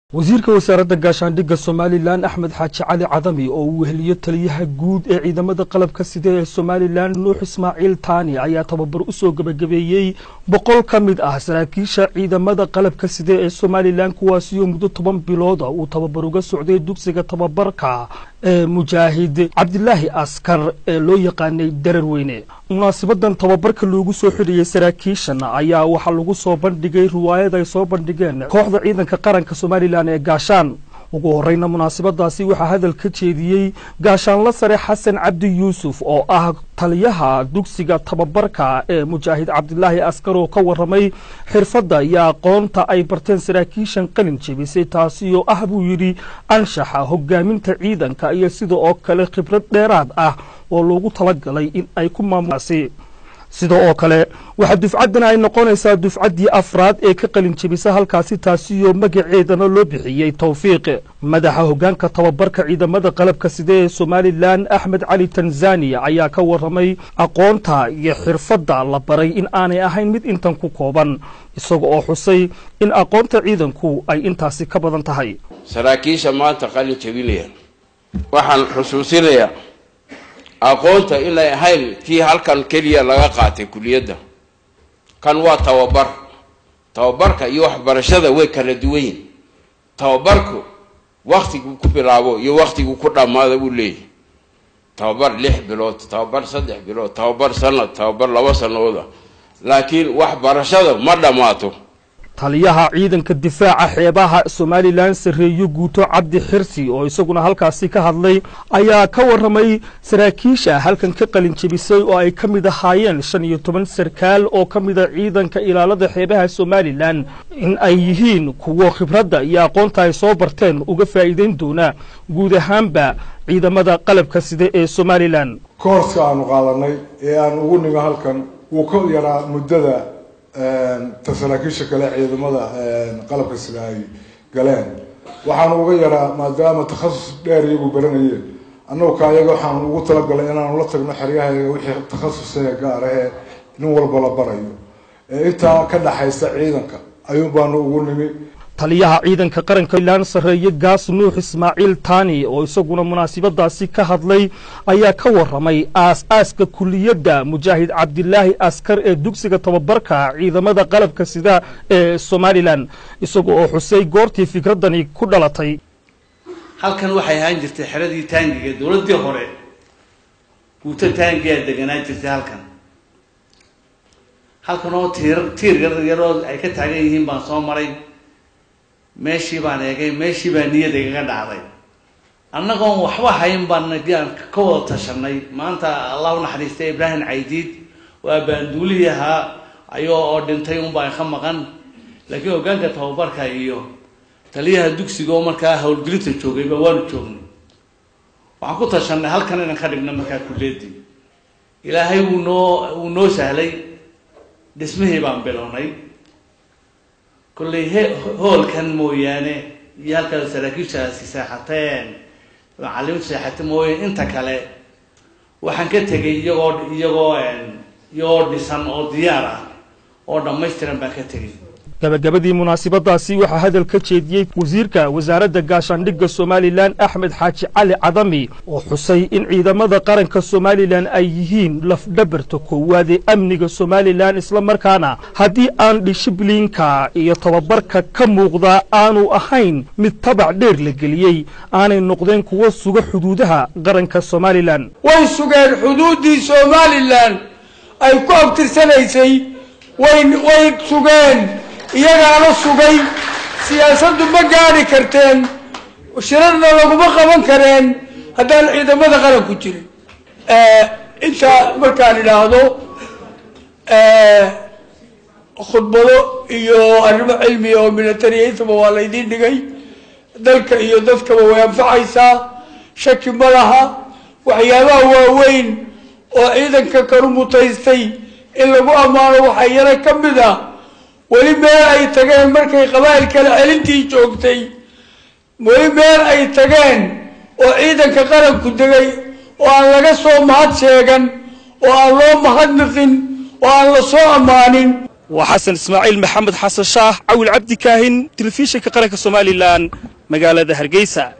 wasiirka wasaaradda gaashaandhigga somalilan axmed xaaji cali cadami oo uu weheliyo taliyaha guud ee ciidamada qalabka sida ee somalilan nuux ismaaciil taani ayaa tababar u soo gebagabeeyey boqol ka mid ah saraakiisha ciidamada qalabka sida ee somalilan kuwaasiyo muddo toban bilooda uu tababar uga socday dugsiga tababarka ee mujaahid cabdilaahi askar ee loo yaqaanay darar weyne munaasabadan tababarka loogu soo xidhiyey saraakiishan ayaa waxaa lagu soo bandhigay riwaayad ay soo bandhigeen kooxda ciidanka qaranka somalilan ee gaashaan ugu horeyna munaasabadaasi waxaa hadal ka jeediyey gaashaanla sare xasan cabdi yuusuf oo ah taliyaha dugsiga tababarka ee mujaahid cabdilaahi askar oo ka waramay xirfadda iyo aqoonta ay barteen saraakiishan qalin jebisay taasi oo ah buu yidhi anshaxa hogaaminta ciidanka iyo sida oo kale khibrad dheeraad ah oo loogu talagalay in ay ku maamulaasi sida oo kale waxaa dufcaddan ay noqonaysaa dufcaddii afraad ee ka qalin jebisa halkaasi taasiyo magaceedana loo bixiyey towfiiq madaxa hoggaanka tababarka ciidamada qalabka sida ee somalilan axmed cali tanzaniya ayaa ka waramay aqoonta iyo xirfadda la baray in aanay ahayn mid intan ku kooban isaga oo xusay in aqoonta ciidanku ay intaasi ka badan tahay saraakiisha maanta qalin jebinaya waxaan xusuusinayaa aqoonta inay ahayn tii halkan keliya laga qaatay kuliyadda kan waa tababar tababarka iyo waxbarashada way kala duwan yihin tababarku waktiguu ku bilaabo iyo waktiguu ku dhammaada buu leeyahy tababar lix bilood tababar saddex bilood tababar sanad tababar laba sanooda laakiin waxbarashada ma dhammaato taliyaha ciidanka difaaca xeebaha somalilan sarreeyo guuto cabdi xirsi oo isaguna halkaasi ka hadlay ayaa ka waramay saraakiisha halkan ka qalin jebisay oo ay ka mid ahaayeen shan iyo toban sarkaal oo ka mida ciidanka ilaalada xeebaha somalilan in ay yihiin kuwo khibradda iyo aqoonta ay soo barteen uga faa'iideyn doona guud ahaanba ciidamada qalabka sida ee somalilan koorska aanu qaadanay ee aan ugu nimo halkan wuu ka yaraa muddada ta saraakiisha kale ciidamada qalabka sida ay galeen waxaanu uga yaraa maadaama takhasus dheer iyagu baranayeen annagu ka ayaga waxaanu ugu talagalay inaanu la tagno xeryahayaga wixii takhasusee gaar ahee nin walba la barayo intaa ka dhaxaysa ciidanka ayuun baanu ugu nimi taliyaha ciidanka qaranka ilaan sarreeye gaas nuux ismaaciil taani oo isaguna munaasabadaasi ka hadlay ayaa ka waramay aas-aaska kuliyadda mujaahid cabdilaahi askar ee dugsiga tababarka ciidamada qalabka sida ee somalilan isaga oo xusay goortii fikraddani ku dhalatay halkan waxay ahaan jirtay xeradii taangiga dowladdii hore guuto taangiyaa deganaan jirtay halkan halkan oo tiir tiir yaryaroo ay ka taagan yihiin baan soo maray meeshii baan eegay meeshii baa niyada igaga dhacday annagoon waxba hayn baan aan ka wada tashanay maanta allah u naxariistay ibraahim caydiid waa baanduulihii ahaa ayoo oo dhintay unbaa ka maqan laakiin hoggaanka tababarka iyo taliyaha dugsiga oo markaa howlgelinta joogayba waanu joognay waxaan ku tashanay halkan inaan ka dhigno markaa kulleedii ilaahay wuu noo wuu noo sahlay dhismihii baan bilownay kollay he hoolkan mooyaane iyo halkaas saraakiishaasi seexateen macalimiintu seexatay mooyaane inta kale waxaan ka tegay iyagoo iyagoo iyagoo dhisan oo diyaar ah oo dhammaystiran baan ka tegay gabagabadii munaasabadaasi waxaa hadal ka jeediyey wasiirka wasaaradda gaashaandhigga somalilan axmed xaaji cali cadami oo xusay in ciidamada qaranka somalilan ay yihiin lafdhabarta koowaad ee amniga somalilan isla markaana haddii aan dishibliinka iyo tababarka ka muuqda aanu ahayn mid tabac dheer la geliyey aanay noqdeen kuwo suga xuduudaha qaranka somalilan way sugeen xuduuddii somalilan ay ku abtirsanaysay way way sugeen iyagaana sugay siyaasaddu ma gaadhi karteen shirarna laguma qaban kareen haddaan ciidamada qaranku jirin intaa markaan idhaahdo khudbado iyo arrimo cilmiya oo militariya intaba waa laydiin dhigay dalka iyo dadkaba way anfacaysaa shaki ma laha waxyaabaha waaweyn oo ciidanka kanu mutaystay in lagu ammaano waxaa yaro ka mid ah weli meel ay tageen markay qabaa'il kale celintii joogtay weli meel ay tageen oo ciidanka qaranku degay oo aan laga soo mahad sheegan oo aan loo mahadnaqin oo aan la soo ammaanin waa xasan ismaaciil maxamed xasan shaah cawil cabdi kaahin telefishinka qaranka somalilan magaalada hargeysa